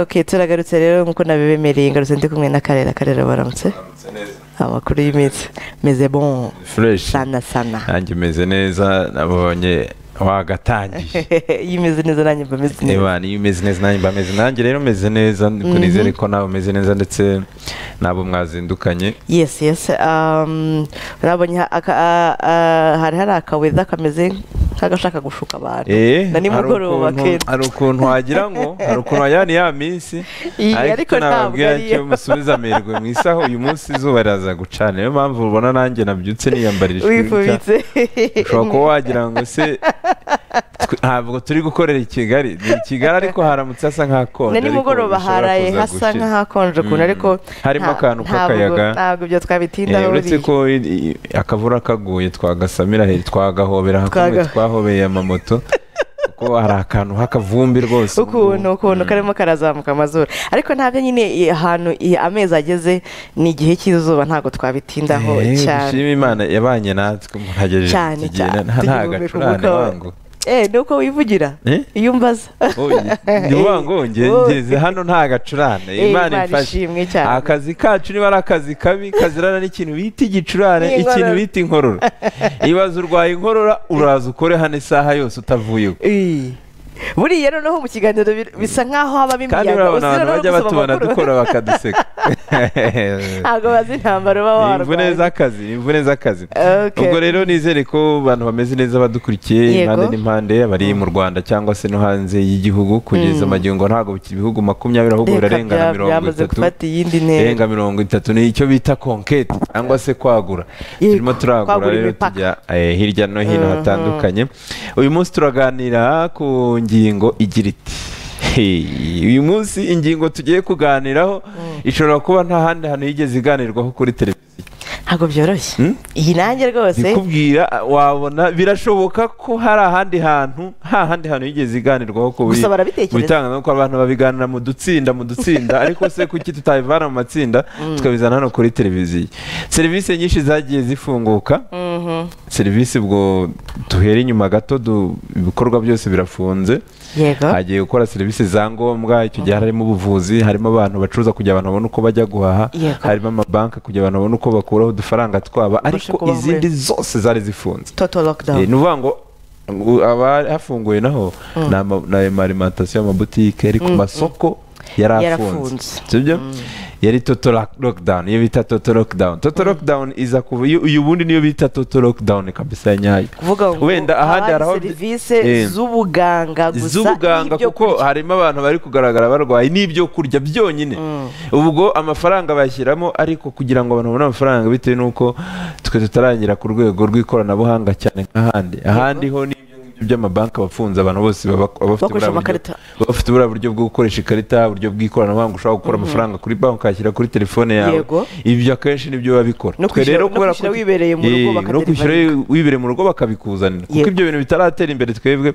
ok turagarutse rero nk'uko nabibemereye ngarutse ndi kumwe n'akarere akarera baramutse amakuru y'iminsi meze bon fureshi sana sana nanjye umeze neza nabonye wagatangiye iyo umeze neza nanjye mba meze neza niba niyo umeze neza nanjye mba meze nanjye rero umeze neza niko nizere ko nawe umeze neza ndetse n'abo mwazindukanye yes yes um, urabonye ha- aka- a- a- hari hari akaweza kameze nk'agashaka gushuka abantu Eh, na nimugoroba hari ukuntu- kenda hari ukuntu wagira ngo hari ukuntu wagira ni ya minsi Iyi, ariko icyo ntabwo nababwira ari cyo yo. musubiza amerwe mu isaho uyu munsi izuba riraza gucana niyo mpamvu ubona nanjye nabyutse niyambarishije wifubitse ushobora kuba wagira ngo se twe- ntabwo turi gukorera i kigali ni i kigali ariko haramutse hasa nk'akonje na ariko nimugoroba bishobora haraye kuza hasa gukira. nk'ahakonje ukuntu Mm. ariko Harimo nta- akantu ntabwo- k'akayaga. ntabwo ibyo twabitindaho Eh, uretse ko i- i- akavura kaguye twagasamira he- twagahobera hakomeye Twaga- twahobeye amamoto kuko hari akantu h'akavumbi rwose ukuntu ukuntu karimo karazamuka amazuru ariko ntabyo nyine i- ahantu i- amezi ageze ni igihe cy'izuba ntabwo twabitindaho Eh, cyane dushime imana yabanye natwe muhagejeje Cyane, iki gihe cyane. nta- nta Tugihumeka gacurane umwuka wa- wangu eh ni uko wivugira Eh? iyo umbaza Oh, ndi wangu nge- Oh. ngeze hano nta gacurane Eh, imana Imana imfashe ishimwe cyane. akazi kacu niba ari akazi kabi kazirana n'ikintu bita igicurane N'inkorora. ikintu bita inkorora ibaze urwaye inkorora uraza ukore hano isaha yose utavuye uko Eh. buriya noneho mu kiganiro bi- bisa nk'aho habamo kandi imiyaga urabona abantu bajya gusoma batubona amakuru. dukora bakaduseka ntabwo bazi intambara uba Ni imvune warwaye z'akazi ni imvune z'akazi Okay. ubwo rero nizere ko abantu bameze neza badukurikiye Yego. impande n'impande abari mu rwanda cyangwa se no hanze y'igihugu kugeza amagingo ntabwo biki- ibihugu makumyabiri ahubwo Reka birarengana bya- mirongo byamaze itatu gufata iyindi ntera. irenga mirongo itatu ni icyo bita konketi cyangwa se kwagura Yego, turimo turagura kwagura rero imipaka. tujya eh, hirya no hino hatandukanye uyu munsi turaganira ku ngingo igira iti Hey, uyu munsi ingingo tugiye kuganiraho ishobora kuba nta handi hantu yigeze iganirwaho kuri televiziyo ntabwo byoroshye Hmm? iyi nanjye rwose kubwira wabona birashoboka ko hari ahandi hantu nta handi hantu yigeze iganirwaho ku Gusa barabitekereza. bitangazamakuru abantu babiganira mu dutsinda mu dutsinda ariko se kuki tutabivana mu matsinda tukabizana hano kuri televiziyo serivisi nyinshi zagiye zifunguka Mhm. serivisi ubwo duhera inyuma gato du- ibikorwa byose birafunze yego hagiye gukora serivisi za ngombwa icyo gihe harimo ubuvuzi harimo abantu bacuruza kugira abantu babone uko bajya guhaha Yego. harimo amabanki kugira abantu babone uko bakuraho udufaranga twaba Babashe ariko kubaho muri- izindi zose zari zifunze total lockdown Eh, ni ukuvuga ngo ngo aba hafunguye naho ni ama- ni amarimantasiyo amabutike ari ku masoko yari afunze Yarafunze. sibyo yari toto lock- lockdown iyo bita toto lockdown toto lockdown iza kuva iyo uyu bundi niyo bita toto lockdown kabisa ya nyayo kuvuga ngo wenda ahandi hari hari aho serivise Eh. z'ubuganga gusa z'ubuganga n'ibyo kuko kurya. harimo abantu bari kugaragara barwaye n'ibyo kurya byonyine ubwo amafaranga bashyiramo ariko kugira ngo abantu babone amafaranga bitewe n'uko twe tutarangira ku rwego rw'ikoranabuhanga cyane nk'ahandi ahandi ho ni ibyo ngibyo by'amabanki abafunze abantu bose baba baba bafite Bakoresha buriya buryo- amakarita. baba bafite buriya buryo bwo gukoresha ikarita uburyo bw'ikoranabuhanga ushobora gukura amafaranga kuri banki ukayashyira kuri telefone yawe Yego. ibyo akenshi nibyo biba bikora No Twe rero kwishyura- no kubera ko kwishyura tu- wibereye mu rugo Eh, no bakaderivaringa. kwishyura wibereye mu rugo bakabikuzanira kuko Yego. ibyo bintu bitaratera imbere twebwe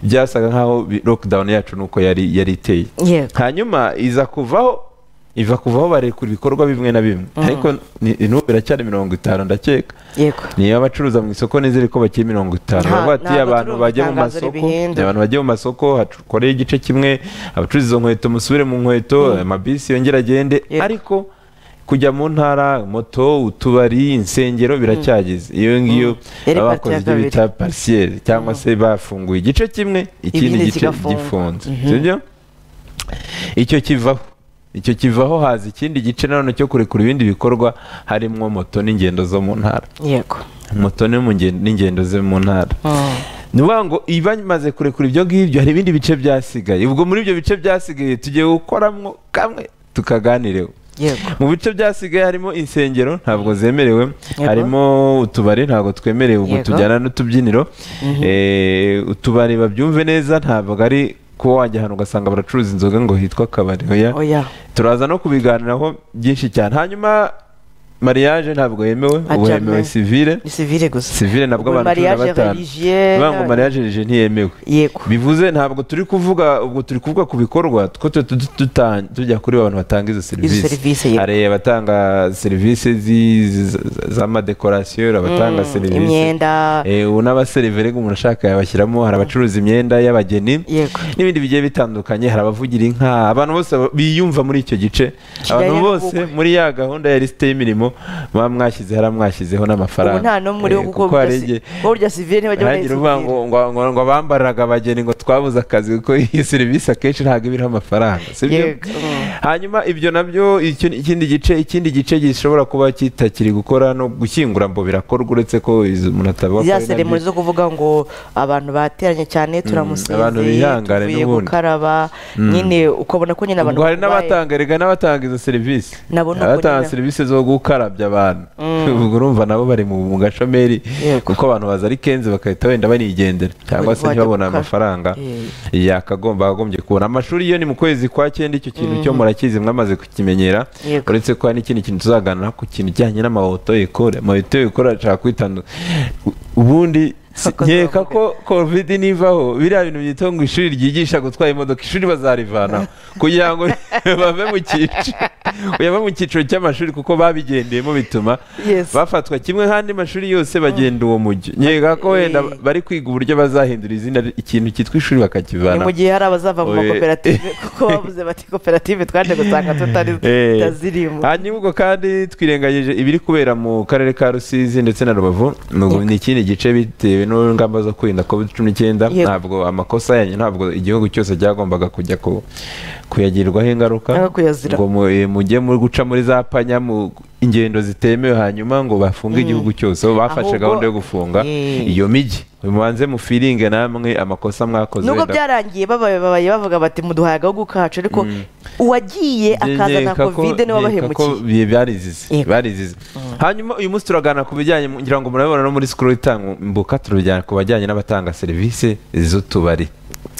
byasaga nkaho bi- lockdown yacu nuko yari yari iteye Yego. hanyuma iza kuvaho iva kuvaho barekura ibikorwa bimwe na bimwe ariko ni- n'ubu biracyari mirongo itanu ndakeka yego niyo abacuruza mu isoko nizere ko bakiri mirongo itanu Nta- baravuga bati ntabwo abantu turi bajya mu gutangaza masoko ibihenda." abantu bajya mu masoko hakoreye igice kimwe abacuruza izo nkweto musubire mu nkweto amabisi yongere agende Yego. ariko kujya mu ntara moto utubari insengero biracyageze iyo ngiyo Yari baba parti bakoze ya ibyo bita parisiyeri cyangwa se bafunguye igice kimwe ikindi Ibindi gice kigafunga. gifunze sibyo icyo kivaho icyo kivaho haza ikindi gice nanone cyo kurekura ibindi bikorwa harimo moto n'ingendo zo mu ntara yego moto ni mu ngen- n'ingendo ze mu ntara Mm. ni ukuvuga ngo iba imaze kurekura ibyo ngibyo hari ibindi bice byasigaye ubwo muri ibyo bice byasigaye tugiye gukoramo kamwe tukaganireho yego mu bice byasigaye harimo insengero ntabwo zemerewe Yego. harimo utubari ntabwo twemerewe ubwo Yego. tujyana n'utubyiniro Eh, utubari babyumve neza ntabwo ari kuba wajya ahantu ugasanga baracuruza inzoga ngo hitwa akabari oya oya turaza no kubiganiraho byinshi cyane hanyuma mariage ntabwo yemewe Ah, ubu jamais. hemewe sivile ni sivire gusa sivile nabwo Ubu abantu cumi na mariage batanu religieuse, bivuga ngo mariage rije ntiyemewe yego bivuze ntabwo turi kuvuga ubwo turi kuvuga ku bikorwa two tu- tu- tuta- tujya kuri abantu batanga izo izo serivisi serivisi yego hari abatanga serivisi zi- zi- z'amadekorasiyo abatanga Mm, serivisi imyenda Eh, ubu n'abaseriveri umuntu ashaka yabashyiramo hari abacuruza imyenda y'abageni yego n'ibindi bigiye bitandukanye hari abavugira inka abantu bose aba- biyumva muri icyo gice Kigali abantu n'ubukwe. bose muri ya gahunda ya lisite y'imirimo muba mwashyize haramwashyizeho n'amafaranga ubu nta n'umwe uriho Eh, kuko kuko hari igihe- burya sivire ntibajya ntagira uvuga ngo bayisivire ngo ngo- ngo abambaraga abageni ngo twabuze akazi kuko iyi serivisi akenshi ntabwo ibiriho amafaranga si byo yego mm. hanyuma ibyo nabyo icyo- ikindi gice ikindi gice gishobora kuba kitakiri gukora no gushyingura ngo birakorwa uretse ko izo- umuntu atabakora za ari nabyo. seremoni zo kuvuga ngo abantu bateranye cyane turamusinze abantu bihangane tuvuye n'ubundi. gukaraba nyine ukabona ko nyine abantu ubwo hari barwaye. n'abatanga erega n'abatanga izo serivisi Nabo ni uko abatanga nyine. serivisi zo gukarabya abantu ubwo urumva nabo bari mu mu gashomeri Yego. kuko abantu baza ari kenzi bagahita wenda banigendera cyangwa se Wajya ntibabone gukara- amafaranga Eh. yakagomba agombye kubona amashuri iyo ni mu kwezi kwa cyenda icyo kintu cyo murakizi mwamaze kukimenyera Yego. uretse ko hari n'ikindi kintu tuzaganira ku kintu kijyanye n'amawoto ekore amawoto ekore ashaka kwitandukanya ubundi si- Akoze nkeka avuga. ko covid nivaho biriya bintu byitwa ngo ishuri ryigisha gutwara imodoka ishuri bazarivanaho kugira ngo bave mu cyiciro bave mu cyiciro cy'amashuri kuko babigendeyemo bituma Yes. bafatwa kimwe nk'andi mashuri yose bagenda uwo mujyo nkeka ko wenda Eh. bari kwiga uburyo bazahindura izina ikintu cyitwa ni ishuri mu bakakivana gihe hari abazava mu Oye. makoperative kuko bavuze bati koperative twaje gusanga tutari- Eh. tutazirimo hanyuma ubwo kandi twirengagije ibiri kubera mu karere ka rusizi ndetse na rubavu N'ubwo ni ikindi gice bitewe n'ingamba zo kwirinda covid cumi n'icyenda Yego. ntabwo amakosa yanyu ntabwo igihugu cyose cyagombaga kujya ku- kuyagirirwaho ingaruka Cyangwa kuyazira. ngo mu- eh, mujye mu guca muri za panya mu ingendo zitemewe hanyuma ngo bafunge igihugu cyose aho bafashe Ahubwo- gahunda yo gufunga Eh. iyo migi mubanze mufiringe namwe amakosa mwakoze nubwo wenda- byarangiye babaye babaye bavuga bati muduhaye agahugu kacu ariko uwagiye akazana nkeka ko- covid niwe nkeka ko wabahemukiye bi- barizize Yego. barizize hanyuma uyu munsi turaganira ku bijyanye mu- ngira ngo murabibona no muri sikuru itambuka turujyana ku bajyanye n'abatanga serivisi z'utubari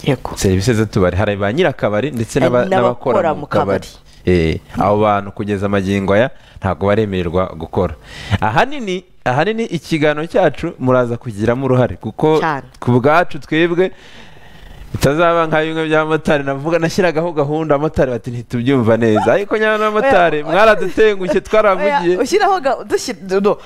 yego serivisi z'utubari hari ba nyir'akabari ndetse Hari n'aba- n'abakora n'abakora mu mu kabari. kabari Eh, abo bantu kugeza amagingo aya ntabwo baremererwa gukora ahanini ahanini ikiganiro cyacu muraza kugiramo uruhare kuko Cyane. ku bwacu twebwe bitazaba nka bimwe by'abamotari navuga nashyiragaho gahunda abamotari bati ntitubyumva neza ariko nyamara n'abamotari Oya, oya. mwaradutengushye twaravugiye Oya, ushyiraho ga- dushi- no,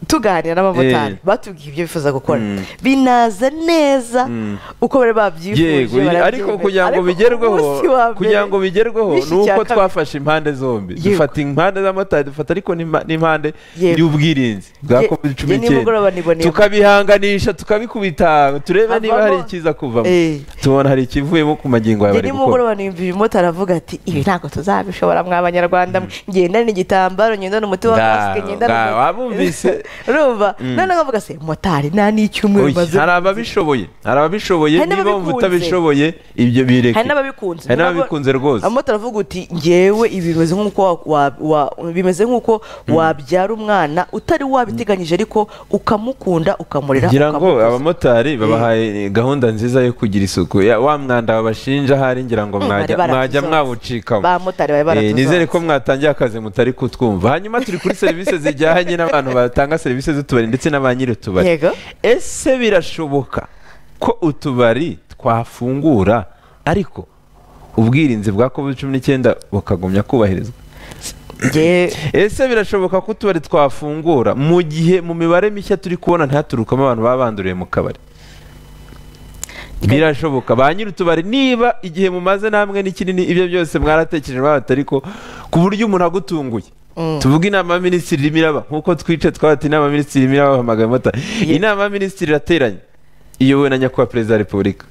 tuganira n'abamotari Eh. batubwiye ibyo bifuza gukora Mm. binaza neza Mm. uko bari babyifuje yego ariko barabyemera. kugira ngo Ariko bigerweho umunsi wa mbere kugira ngo bigerweho bishyikiye ni uko akabiri. twafashe impande zombi Yego. dufata impande z'amatari dufata ariko n'impa- n'impande Yego. y'ubwirinzi bwa Jye- covid cumi jye nimugoroba n'icyenda niboneyemo. tukabihanganisha tukabikubita turebe niba Havamo- hari ikiza kuvamo Eh. tubona hari ikivuyemo ku magingo yawe Njye bari gukora nimugoroba nimba uyu mumotari avuga ati ibi ntabwo tuzabishobora mwa banyarwanda mwe ngendana igitambaro ngendana umuti wa Nga- masike ngendana nga- wabumvise? urumva noneho nkavuga se motari nta n'icyumweru Oya, maze hari ababishoboye hari ababishoboye Hari niba wumva n'ababikunze. utabishoboye ibyo bireke hari n'ababikunze hari n'ababikunze rwose amotari avuga uti ngewe ibi bimeze nk'uko wa- wa- wa- bimeze nk'uko wabyara umwana utari wabiteganyije ariko ukamukunda ukamurera ngira ngo ukamukuza. abamotari babahaye gahunda nziza yo kugira isuku Ya- wa mwanda babashinja ahari ngira ngo Mm, mwajya bari mwajya baratuzonze. mwawucikamo Bamotari bari Eh, nizere baratuzonze. ko mwatangiye akazi mutari kutwumva hanyuma turi kuri serivisi zijyanye n'abantu batanga serivisi z'utubari ndetse na ba nyir'utubari yego ese birashoboka ko utubari twafungura ariko ubwirinzi bwa covid cumi n'icyenda bukagumya kubahirizwa ngewe ese birashoboka ko utubari twafungura mu gihe mu mibare mishya turi kubona ntihaturukamo abantu baba banduriye mu kabari birashoboka ba nyir'utubari niba igihe mumaze namwe n'ikinini ibyo byose mwaratekereje babata ariko ku buryo umuntu agutunguye Mm. tuvuge inama y'aminisitiri irimo iraba nk'uko twice twabata inama y'aminisitiri irimo iraba hamagaye motari Ye- inama y'aminisitiri irateranye iyobowe na nyakubahwa perezida wa repubulika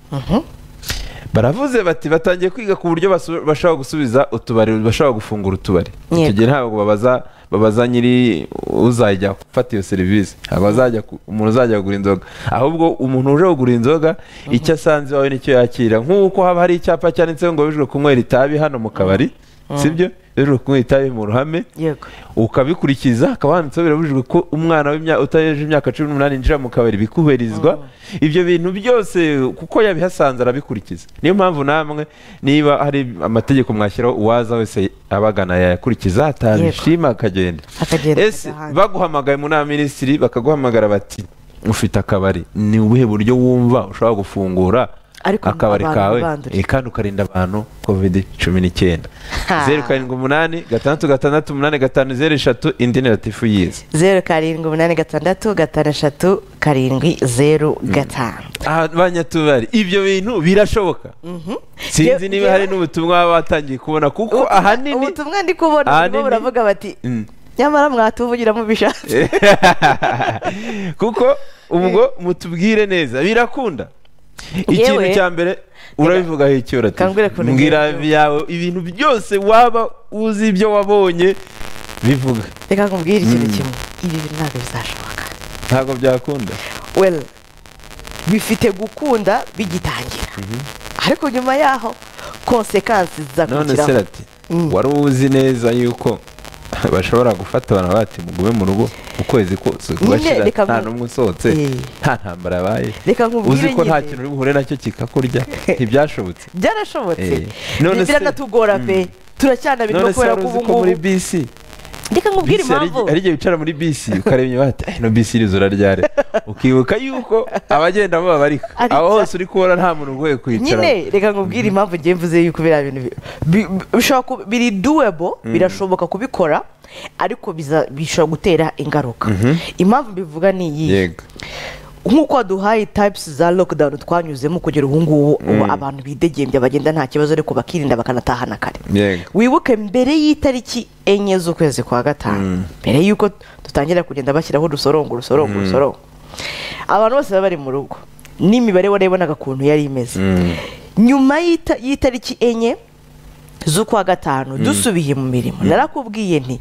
baravuze bati batangiye kwiga ku buryo basu- bashobora gusubiza utubari bashobora gufungura utubari Yego. icyo gihe ntabwo babaza babaza nyiri uzajya gufata iyo serivisi ntabwo azajya ku- umuntu uzajya kugura inzoga ahubwo umuntu uje kugura inzoga icyo asanze iwawe nicyo yakira nk'uko haba hari icyapa cyanditseho ngo bijwe kunywera itabi hano mu kabari sibyo rero kunywa itabi mu ruhame yego ukabikurikiza hakaba handitseho birabujijwe ko umwana w'imya- utarengeje imyaka cumi n'umunani yinjira mu kabari bikubahirizwa ibyo bintu byose kuko yabihasanze arabikurikiza niyo mpamvu namwe niba hari amategeko mwashyiraho uwaza wese abagana yayakurikiza atabishima akagenda akagenda ese akajya ahandi. baguhamagaye mu nama minisitiri bakaguhamagara bati ufite akabari ni ubuhe buryo wumva ushobora gufungura Ariko akabari abantu kawe ntibandure. eh, kandi ukarinda abantu covid cumi n'icyenda Ha. zeru karindwi umunani gatandatu gatandatu umunani gatanu zeru eshatu indi ni latifu yize zeru karindwi umunani gatandatu gatanu eshatu karindwi zeru gatanu aha banyatubari ibyo bintu birashoboka Je- sinzi niba hari jewe- n'ubutumwa baba batangiye kubona kuko Ubutumwa- ahanini ubutumwa ndi kubona nibo ahanini- buravuga bati Mm. nyamara mwatuvugira mubishatse kuko ubwo mutubwire neza birakunda ikintu Yewe- cya mbere urabivugaho icyo Kangure ukuntu mbwira ngiye kubyumva. byawe ibintu byose waba uzi ibyo wabonye bivuga reka nkubwire ikintu kimwe ibi bintu ntabwo bizashoboka ntabwo byakunda well bifite gukunda bigitangira ariko nyuma yaho konsekansi none se zizakurikiraho rati Mm. wari uzi neza yuko bashobora gufata abantu bati mugume mu rugo ukwezi kose Nyine, kubashyira reka nta nku- n'umwe usohotse Eh. nta ntambara yabaye Reka nkubwire uzi ko nta nyine. kintu uri buhure nacyo kikakurya ntibyashobotse byarashobotse Eh, none se- biranatugora pe turacyanabirwa none se kubera wari ko uzi ubu ko muri ngubu bisi reka nkubwire bisi hari impamvu hari igihe wicara muri bisi ukareba inyuma bati ino bisi irizura ryari ukibuka yuko abagenda babarika Ari aho bya- hose uri kubona nta muntu ugoye kwicara nyine reka nkubwire impamvu ngiye mvuze yuko biriya bintu bi- bi- bishobora kuba biri doable birashoboka kubikora ariko biza- bishobora gutera ingaruka impamvu mbivuga ni iyi yego nk'uko waduhaye types za lockdown twanyuzemo kugera ubu ngubu ubu abantu bidegembya bagenda nta kibazo ariko bakirinda bakanatahana kare yego wibuke mbere y'itariki enye z'ukwezi kwa gatanu mbere y'uko dutangira kugenda bashyiraho udusorongo urusorongo urusorongo abantu bose baba bari mu rugo n'imibare warayibonaga ukuntu yari imeze nyuma y'ita- y'itariki enye z'ukwa gatanu dusubiye mu mirimo narakubwiye nti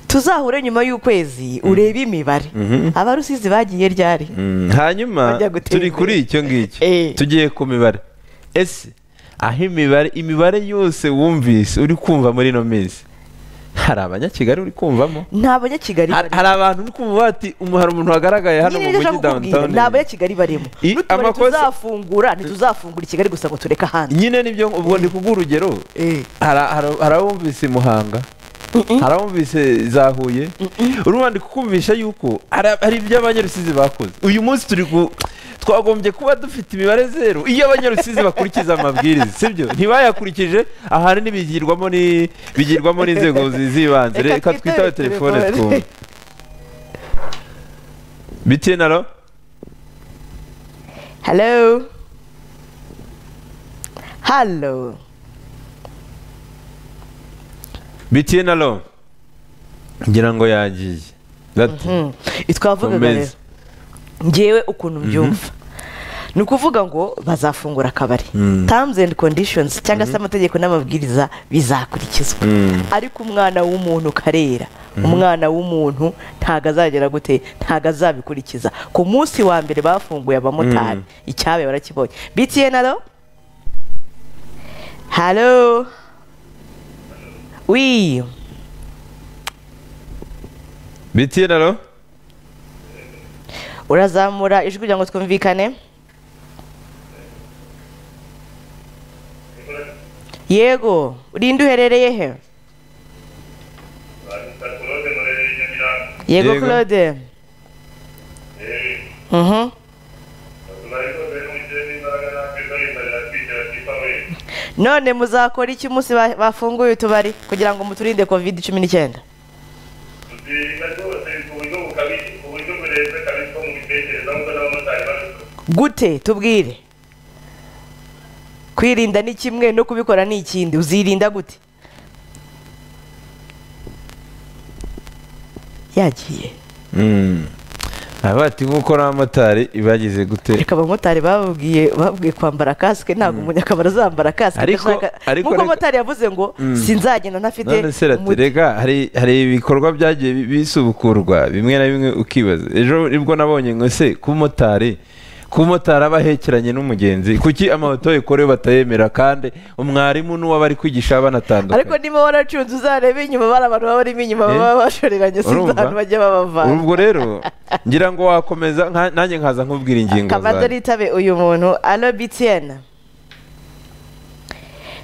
tuzahure nyuma y'ukwezi urebe imibare abarusizi bagiye ryari Mm, hanyuma Bajya gutera turi imbere. kuri icyo ngicyo Eh. tugiye ku mibare ese aho imibare imibare yose wumvise uri kumva muri ino minsi hari abanyakigali uri kumvamo nta banyakigali hari barimo hari abantu uri kumva bati umu- hari umuntu wagaragaye hano mu nyine nibyo mujyi nshaka kukubwira downtown ni abanyakigali barimo I- n'utubari amakosa- tuzafungura ntituzafungura i kigali gusa ngo tureke ahandi nyine nibyo ubwo ndi kubwira urugero Eh. Hari- hari- hari abumvise muhanga hari abumvise za huye urumva ndi kukumvisha yuko hari hari ibyo abanyarusizi bakoze uyu munsi turi ku twagombye kuba dufite imibare zeru iyo abanyarusizi bakurikiza amabwiriza sibyo ntibayakurikije ahanini bigirwamo ni bigirwamo n'inzego zi- z'ibanze Reka reka twitabe twitabe telefone telefone. twumve bitiye naro Hello. Hello. bitiye naro ngira ngo yagiye That- Twavugaga Gomez. rero ngewe ukuntu mbyumva ni ukuvuga ngo bazafungura akabari terms and conditions cyangwa se amategeko n'amabwiriza bizakurikizwa ariko umwana w'umuntu karera umwana w'umuntu ntago azagera gute ntago azabikurikiza ku munsi wa mbere bafunguye abamotari icyabe barakibonye btn alo halo wi bitiye naro urazamura ijwi kugira ngo twumvikane yego urinde uherereye he yego Yego. claude Mhm. none muzakora iki umunsi ba- bafunguye utubari kugira ngo muturinde covid cumi n'icyenda gute tubwire kwirinda ni kimwe no kubikora ni ikindi uzirinda gute yagiye Mm. Aba bati nk'uko n'abamotari bagize gute reka abamotari bababwiye babwiye kwambara kasike ntabwo umunyakabari azambara kasike Ariko- ndashaka- ariko- nk'uko ariko- motari yavuze ngo sinzagenda ntafite none se umuti." raterega hari hari ibikorwa byagiye bi- bisubukurwa bimwe na bimwe ukibaza ejo nibwo nabonye ngo se ku motari kuba umumotari aba ahekeranye n'umugenzi kuki amahoto yokorewe batayemera kandi umwarimu n'uwo bari kwigisha baba ariko banatandukanye niba waracunze uzarebe inyuma bari abantu baba barimo inyuma baba bashoreranye sinzi urumva? ahantu bajya babavana ubwo rero ngira ngo wakomeza nka- nanjye nkaza nkubwira ingingo kabanza zanjye nitabe uyu muntu alo btn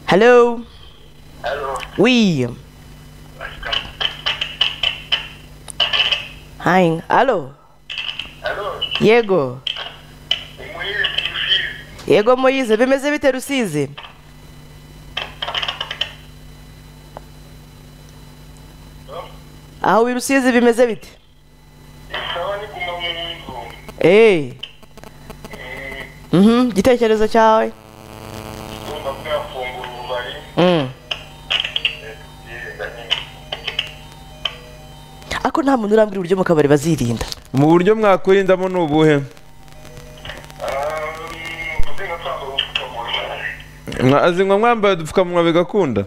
halo Allô, wi hayi alo allô, yego ni Moïse Théophile. yego moyize bimeze bite rusizi aho wi rusizi bimeze bite Sawa ni kuma mu nzu. eee Mm, mhm igitekerezo cyawe Ndumva ko yafungura ububari. Mm. Yirinda nyine. ariko nta muntu urambwira uburyo mu kabari bazirinda mu buryo mwakwirindamo ni ubuhe Um, uzi nka twambaye udupfukamunwa. mwazinywa mwambaye udupfukamunwa bigakunda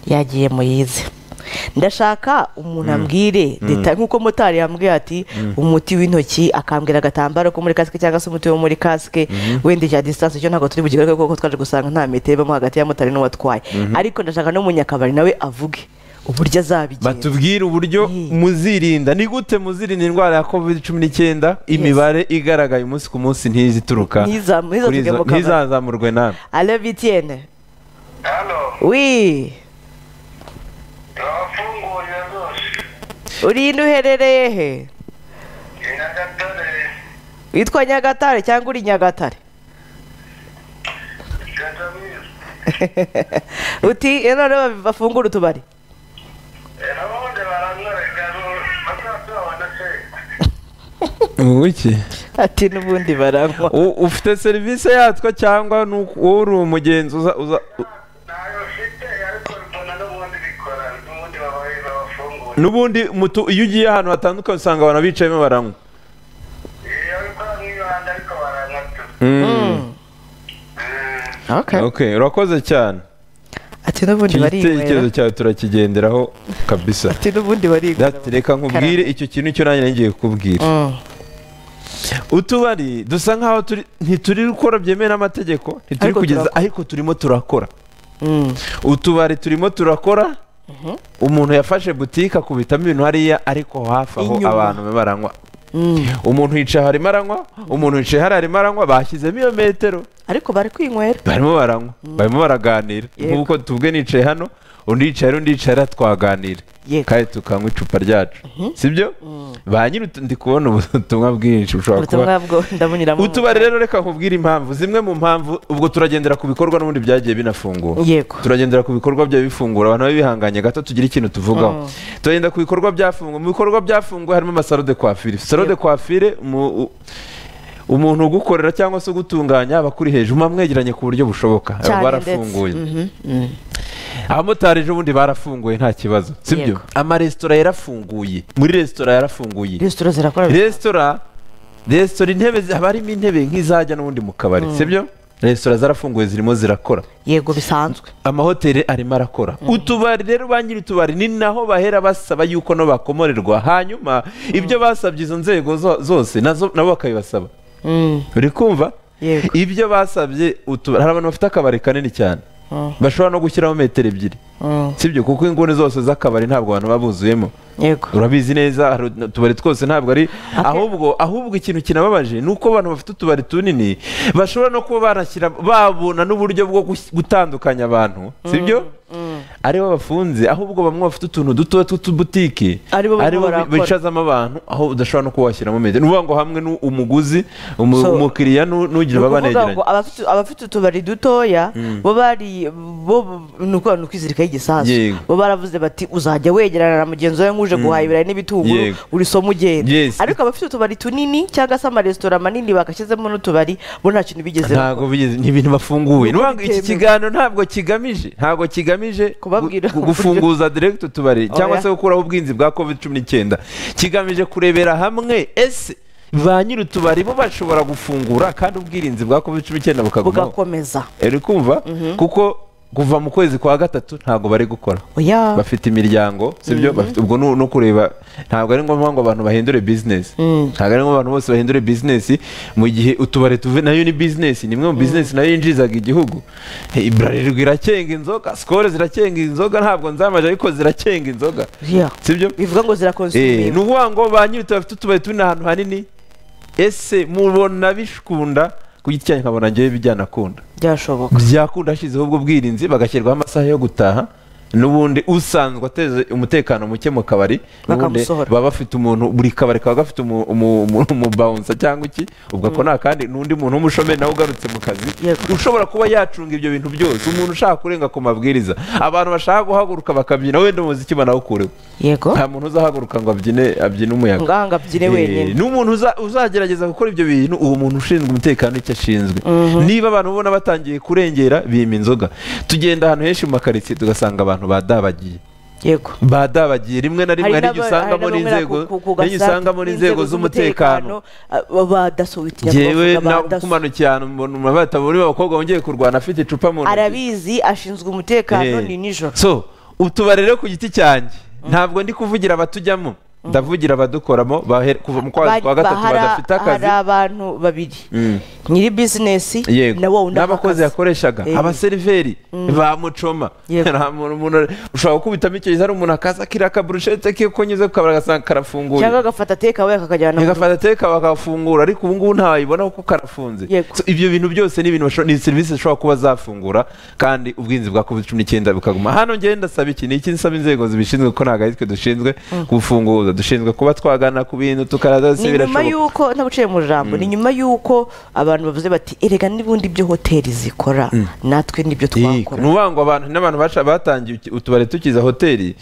yagiye muyize ndashaka umuntu ambwire deta nk'uko motari yambwiye ati umuti w'intoki akambwira agatambaro ko muri kasike cyangwa se umuti wo muri kasike wenda cya disitanse cyo ntabwo turi bugikorwe kuko twaje gusanga nta metero ibamo hagati ya motari n'uwatwaye ariko ndashaka n'umunyakabari nawe avuge uburyo azabigenza batubwire uburyo Mm. muzirinda ni gute muzirinda indwara ya covid cumi n'icyenda imibare igaragaye umunsi ku munsi ntizituruka Ntiza- ntiza kuri izo- tugemo kabari. ntizazamurwe nawe alo bitiyene Allô, wi yafunguriye rwose. urinde uherereye he Ni Nyagatare. witwa nyagatare cyangwa uri nyagatare Gatabizi. uti none ba- bafungura utubari Eh, ababundi baramwereka ngo bazaze babone se. wiki ati n'ubundi baranywa ufite serivisi yatwa cyangwa ni uku- wowe uri umugenzi uza uza u- Ntayo mfite, ariko mbona n'ubundi bikora, n'ubundi baba- babafungura. n'ubundi mutu- iyo ugiye ahantu hatandukanye usanga abantu bicayemo baranywa Eh, ariko bamwibanda, ariko baranyatura. Mm. Okay. Okay, urakoze cyane ati n'ubundi iki gitekerezo barinywera cyawe turakigenderaho kabisa ati n'ubundi barinywera Dati, reka nkubwire icyo kintu cyo nanjye ngiye kubwira Mm. utubari dusa nkaho turi ntituri gukora byemewe n'amategeko ntituri Ariko kugeza turakora. ariko turimo turakora Mm. utubari turimo turakora umuntu yafashe butike akubitamo ibintu hariya ariko hafi aho Inyuma. abantu baba baranywa Mm. umuntu yicaye aho arimo aranywa umuntu yicaye hariya arimo aranywa bashyizemo iyo metero ariko bari kwinywera barimo baranywa barimo baraganira Yego. nk'uko tubwe nicaye hano undi yicaye hariya, undi yicaye hariya twaganira Yego. kandi tukanywa icupa ryacu sibyo ba nyiri utu- ndi kubona ubutumwa bwinshi bushobora kuba ubutumwa bwo ndabunyuramo utubari rero reka nkubwire impamvu zimwe mu mpamvu ubwo turagendera ku bikorwa n'ubundi byagiye binafungura Yego. turagendera ku bikorwa bya bifungura abantu babe bihanganye gato tugire ikintu tuvugaho turagenda ku bikorwa byafunguwe mu bikorwa byafunguwe harimo amasaro de coiffure saro de coiffure mu- u- umuntu ugukorera cyangwa se ugutunganya aba akuri hejuru muba mwegeranye ku buryo bushoboka Cyane aba barafunguye ndetse. Mhm. Mm. abamotari ejo bundi barafunguye nta kibazo sibyo Yego. amaresitora yarafunguye muri resitora yarafunguye resitora zirakora resitora resitora intebe zi- haba harimo intebe nk'izajya n'ubundi mu kabari sibyo resitora zarafunguye zirimo zirakora yego bisanzwe amahoteli arimo arakora utubari rero ba nyiri utubari ni naho bahera basaba yuko no bakomorerwa hanyuma ibyo basabye izo nzego zo- zose nazo nabo bakabibasaba Mm. uri kumva Yego. ibyo basabye utubari hari abantu bafite akabari kanini cyane Mm. bashobora no gushyiramo metero ebyiri Mm. sibyo kuko inguni zose z'akabari ntabwo abantu baba buzuyemo yego urabizi neza hari utubari twose ntabwo ari ahubwo ahubwo ikintu kinababaje ni uko abantu bafite utubari tunini bashobora no kuba banashyira babona n'uburyo bwo gus- gutandukanya abantu sibyo aribo bafunze ahubwo bamwe bafite utuntu duto tw'utubutike Aribo barimo barakora. bicazamo abantu aho udashobora no kuba washyiramo metero ni ukuvuga ngo hamwe n'umuguzi umu- So- umukiriya nu- n'ugira Ni ukuvuga babanegeranye ngo abafite abafite utubari dutoya bo bari bo ni ukuvuga ni ukwizirikaho igisasu Yego. bo baravuze bati uzajya wegerana na mugenzi wawe nk'uje guhaha ibirayi n'ibitunguru Yego. uri somo ugenda Yes. ariko abafite utubari tunini cyangwa se amaresitora manini bagashyizemo n'utubari bo nta kintu bigeze bakora. ntabwo bigeze ni ibintu bafunguye Nuko Ni ukuvuga ngo iki bitemewe. kiganiro ntabwo kigamije ntabwo kigamije Kubabwira gu- gu- uburyo- gufunguza direct utubari cyangwa Oya. se gukuraho ubwinzi bwa covid cumi n'icyenda kigamije kurebera hamwe ese ba nyiri utubari bo bashobora gufungura kandi ubwirinzi bwa covid cumi n'icyenda bukagumaho bugakomeza uri kumva kuko kuva mu kwezi kwa gatatu ntabwo bari gukora oya bafite imiryango sibyo bafite ubwo nu- no kureba ntabwo ari ngombwa ngo abantu bahindure bizinesi ntabwo ari ngombwa abantu bose bahindure bizinesi mu gihe utubari tuve nayo ni bizinesi ni imwe mu bizinesi nayo yinjirizaga igihugu Eh, bralirwa irakenga inzoga sikoro zirakenga inzoga ntabwo nzamaje ariko zirakenga inzoga Yeah. sibyo bivuga ngo Eh, ni zirakonsumira ukuvuga ngo ba nyiri utubari bafite utubari turi ahantu hanini ese mubona bishkunda ku giti cyanyu nkabona njyewe bijyanakunda byashoboka byakunda hashyizeho ubwo bwirinzi bagashyirwaho amasaha yo gutaha n'ubundi usanzwe ateze umutekano muke mu kabari n'ubundi Bakamusohora. baba bafite umuntu buri kabari kaba gafite umu- umu- umu- umubawunsa cyangwa iki ubwo ako ni akandi n'undi muntu w'umushomeri nawe ugarutse mu kazi Yego. ushobora kuba yacunga ibyo bintu byose umuntu ushaka kurenga ku mabwiriza abantu bashaka guhaguruka bakabyina wenda umuziki banawukureho yego nta muntu uzahaguruka ngo abyine abyine umuyaga ngaha ngabyine Eh, wenyine ni umuntu uza- uzagerageza gukora ibyo bintu uwo muntu ushinzwe umutekano icyo ashinzwe niba abantu ubona batangiye kurengera bima inzoga tugenda ahantu henshi mu makaritsiye tugasanga abantu badabagiye yego badabagiye rimwe na rimwe hari hari igihe n'aba- usangamo hari n'inzego n'abamera ku- ku hari igihe gasasu usangamo n'inzego z'umutekano ah, ba daso witinya yewe kubavuga ba daso kumanukiye ahantu mbona umuntu batabona uriya mukobwa wongeye kurwana afite icupa mu ntoki arabizi ashinzwe umutekano Eh, ni nijoro so utubari rero ku giti cyanjye ntabwo ndi kuvugira abatujyamo ndavugira abadukoramo bahe- kuva mu kwezi kwa Ba- gatatu bahara- badafite hari akazi abantu babiri Mm. nyiri bizinesi yego na wa wundi n'abakozi akazi. yakoreshaga Eh. abaseriveri ba mucoma Yego. nta muntu umuntu- ushobora gukubitamo icyo hari umuntu akaza akira akaburushete ke ko nyuze ku kabari agasanga karafunguye cyangwa agafata tekawe akakajyana mu agafata teka bakafungura ariko ubu ngubu ntawayibona kuko karafunze Yego. So, ibyo bintu byose ni ibintu bashobora- ni serivisi zishobora kuba zafungura kandi ubwinzi bwa covid cumi n'icyenda bukaguma hano njyewe ndasaba iki ni iki nsaba inzego zibishinzwe ko ntabwo ari twe dushinzwe gufunguza dushinzwe kuba twagana ku bintu tukaraza ni nyuma y'uko ntabuciye mu jambo ni nyuma y'uko abantu bavuze bati erega n'ubundi ibyo hoteli zikora natwe n'ibyo ni twakora ukuvuga ngo abantu n'abantu baca batangiye uti- utubari tukiza hoteli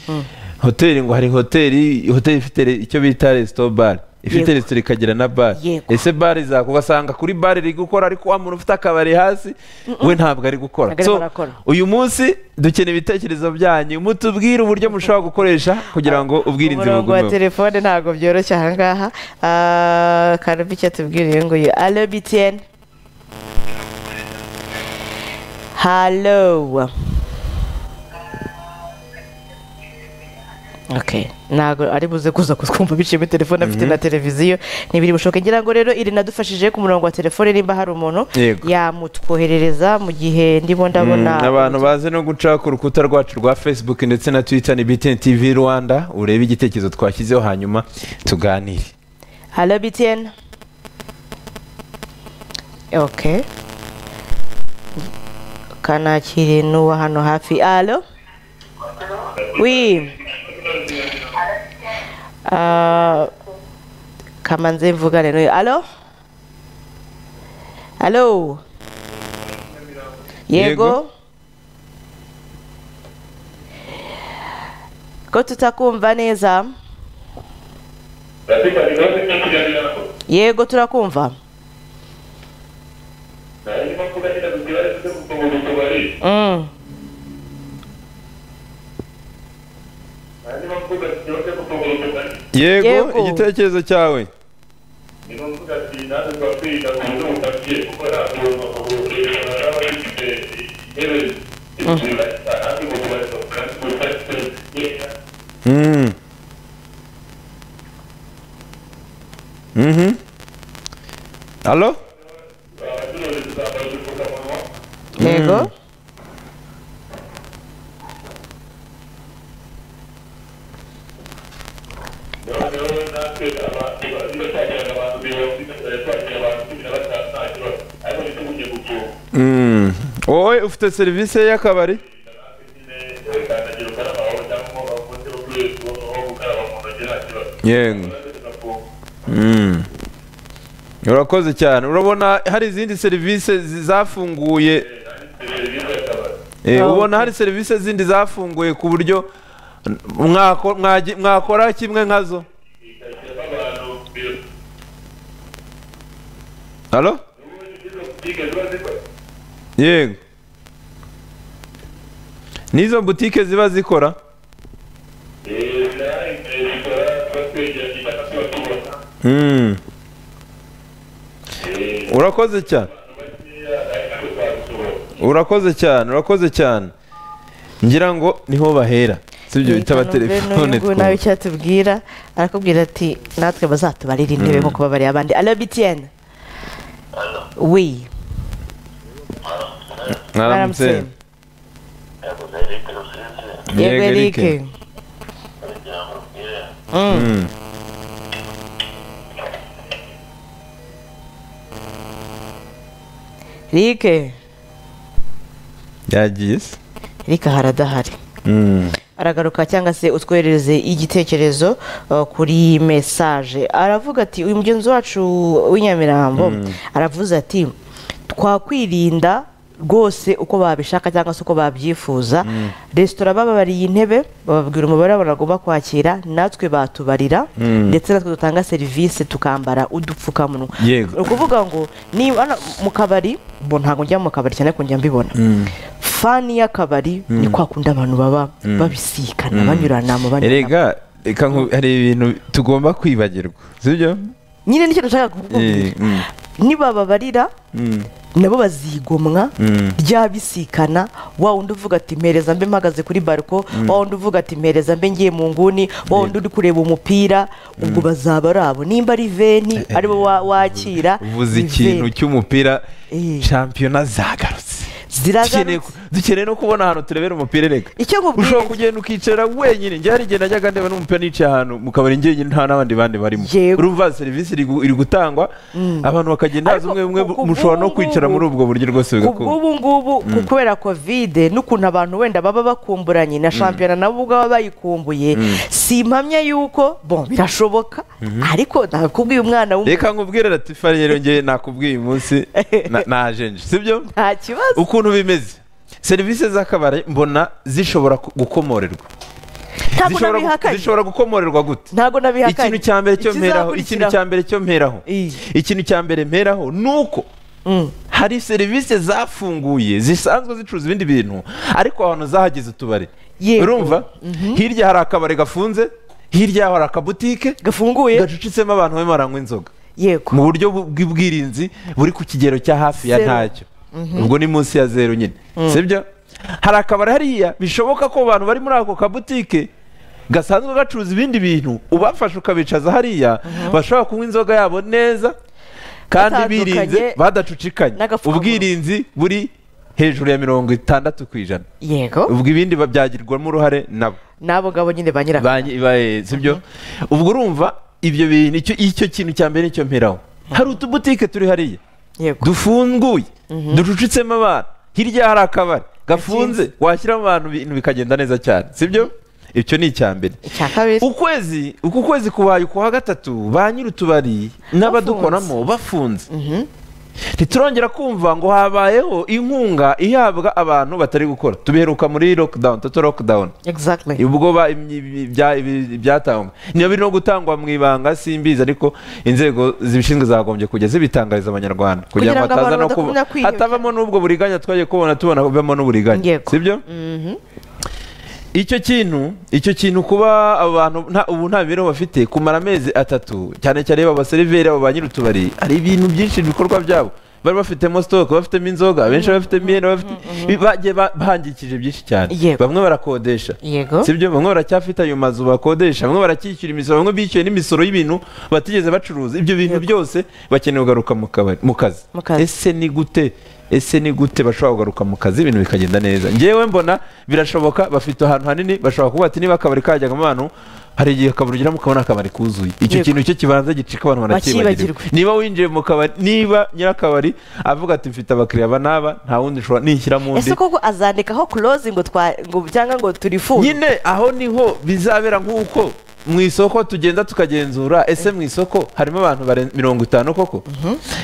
hoteli ngo hari hoteli hoteli ifite re- icyo bita resito bare ifite Yego. resito ikagira na bare Yego. ese bare zaku ugasanga kuri bare iri gukora ariko wa muntu ufite akabari hasi we ntabwo ari gukora Ntabwo ari So, barakora. uyu munsi dukeneye ibitekerezo byanyu mutubwire uburyo mushobora gukoresha kugira ngo ubwirinzi umurongo wa bugumeho telefone ntabwo byoroshye ahangaha karabi icyo atubwiriye ngo ye alo bitiyeni halo Okay. ntabwo ari buze kuza kutwumva biciyemo telefone afite na televiziyo ntibiri bushoboke ngira ngo rero iri nadufashije ku murongo wa telefone nimba hari umuntu Yego. yamutwoherereza mu gihe ndimo ndabona Mm, abantu bazi no guca ku rukuta rwacu rwa facebook ndetse na twitter ni btn tv rwanda urebe igitekerezo twashyizeho hanyuma tuganire Hallo Bitien. Okay. Kanakiri n'uwa hano hafi. Hallo? Oui. Ah, kamanze mvugane n'uyu. Hallo? Hallo? Yego? Yego. Ko tutakumva neza? Rafiki aliweza kukiangalia hapo. Yego turakumva. Na yeye kwa kuna ile mkiweza kumtongo mtobali. Mm. Na yeye kwa kuna kiyote kumtongo mtobali. yego, Yego. igitekerezo cyawe Ni kwa kuna tinazo kwa pili na kundo utakie kwa na kundo kwa dawa ile ile ile hapo kwa kwa kwa kwa Mm. Mhm. Alo? Yego? Mm. Wowe ufite serivisi y'akabari? Yego. Mm. Urakoze cyane. Urabona hari izindi serivisi zi- zafunguye Eh, Ah, ubona hari serivisi zindi zafunguye ku buryo mwako- mwagi- mwakora kimwe nkazo halo yego n'izo butike ziba zikora Mm. urakoze cyane urakoze cyane urakoze cyane ngira ngo niho bahera si ibyo bita abatelefone n'uyu nawe icyo atubwira arakubwira ati natwe bazatubarira intebe nkuko babariye abandi arabitiyeni wi mwaramutse yego erike Mm. Mm. rike yagiye se rike haradahari Mm. aragaruka cyangwa se utwoherereze igitekerezo uh, kuri mesaje aravuga ati uyu mugenzi wacu w'inyamirambo aravuze ati twakwirinda rwose uko babishaka cyangwa se uko babyifuza resitora bababariye intebe bababwira umubare w'abantu bagomba kwakira natwe batubarira ndetse natwe dutanga serivisi tukambara udupfukamunwa Yego. ni ukuvuga ngo niba hano mu kabari bo ntabwo njya mu kabari cyane ko njya mbibona fani y'akabari ni kwa kundi abantu baba babisikana banyuranamo banyuranamo erega reka nku- hari ibintu tugomba kwibagirwa sibyo nyine nicyo dushaka kukubwira nibababarira nabo bazigomwa Mm. ryabisikana wa wundi uvuga ati mpereza mbe mpagaze kuri bariko wa wundi uvuga ati mpereza mbe ngiye mu nguni wa wundi uri kureba umupira ubwo bazaba ari abo nimba ari veni aribo wa- wakira uvuze ni ikintu veni. cy'umupira Eh. shampiyona zagarutse Dukeneye ziragarutse ku- dukeneye no kubona ahantu turebera umupira erega icyo nkubwira ushobora kugenda ukicara wenyine njye hari igihe najyaga ndeba n'umupira nicaye ahantu mu kabari njyenyine nta n'abandi bandi barimo Yego. urumva serivisi iri gu- iri gutangwa abantu bakagenda haza Ariko umwe umwe ku- ku mushobora no bw'ubu kwicara muri ubwo buryo rwose bigakunda ubw'ubu ngubu ku- kubera kovide n'ukuntu abantu wenda baba bakumburanye na shampiyona nabo ubwabo bayikumbuye si impamya y'uko bon birashoboka ariko nakubwiye umwana w'umuntu reka nkubwire latifari rero njye nakubwiye uyu munsi na- naje nje sibyo nta kibazo ukuntu bimeze serivisi z'akabari mbona zishobora ku- gukomorerwa ntabwo Zishobora gu- nabihakanye zishobora gukomorerwa gute ntabwo nabihakanye ikintu cya mbere cyo mperaho ikintu Ikizakurikiraho. cya mbere cyo mperaho Iyi. ikintu cya mbere mperaho ni uko Mm. hari serivisi zafunguye zisanzwe zicuruza ibindi bintu ariko ahantu zahageze utubari Yego. urumva hirya hari akabari gafunze hirya yaho hari akabutike gafunguye gacucitsemo abantu barimo baranywa inzoga yego mu buryo bu- bw'ubwirinzi buri ku kigero cya hafi ya Zero. ntacyo ubwo ni munsi ya zeru nyine sibyo hari akabari hariya bishoboka ko abantu bari muri ako kabutike gasanzwe gacuruza ibindi bintu ubafashe ukabicaza hariya bashobora kunywa inzoga yabo neza kandi Batandukanye birinze badacucikanye n'agapfukamunwa. ubwirinzi buri hejuru ya mirongo itandatu ku ijana yego ubwo ibindi ba- byagirwamo uruhare nabo n'abo ngabo nyine ba nyiraka banki ibaye sibyo ubwo urumva ibyo bintu icyo icyo kintu cya mbere nicyo mperaho hari utubutike turi hariya yego dufunguye ducucitsemo abantu hirya hari akabari gafunze washyiramo abantu ibintu bikagenda neza cyane sibyo icyo ni icya mbere icya kabiri ukwezi uku kwezi kubaye ukuwa gatatu ba nyir'utubari n'abadukoramo bafunze ntiturongera kumva ngo habayeho inkunga ihabwa abantu batari gukora tubiheruka muri lockdown toto lockdown exactly ubwo ba- imyi- ibi- ibya- ibi- ibyatangwa niyo biri no gutangwa mu ibanga simbizi ariko inzego zibishinzwe zagombye kujya zibitangariza abanyarwanda Kugira ngo hataza abantu no kuba- badakomeza kwiheba. hatabamo n'ubwo buriganya twagiye kubona tubona bavamo n'uburiganya Yego. sibyo Mhm. icyo kintu icyo kintu kuba abo bantu nta- ubu nta mibereho bafite kumara amezi atatu cyane cyane aba baseriveri aba ba nyir'utubari hari ibintu byinshi ibikorwa byabo bari bafitemo sitoke bafitemo inzoga benshi bafitemo ihene bafite bagiye ba- bahangikije byinshi cyane Yego. bamwe barakodesha yego sibyo bamwe baracyafite ayo mazu bakodesha bamwe baracyishyura imisoro bamwe bishyuye n'imisoro y'ibintu batigeze bacuruza ibyo bintu byose bakeneye kugaruka mu kabari mu kazi Mu kazi. ese ni gute ese ni gute bashobora kugaruka mu kazi ibintu bikagenda neza ngewe mbona birashoboka bafite ahantu hanini bashobora kuba ati niba akabari kajyagamo abantu hari igihe akabari ugeramo ukabona akabari kuzuye icyo Yego. kintu cyo kibanza gicika abantu baracyibagirwa Bakibagirwa. niba winjiye mu kabari niba nyirakabari avuga ati mfite abakiriya aba n'aba nta wundi ushobora nishyiramo undi ese koko azandikaho close ngo twa ngo cyangwa ngo turifuze nyine aho niho bizabera nk'uko mu isoko tugenda tukagenzura ese mu isoko harimo abantu barenze mirongo itanu koko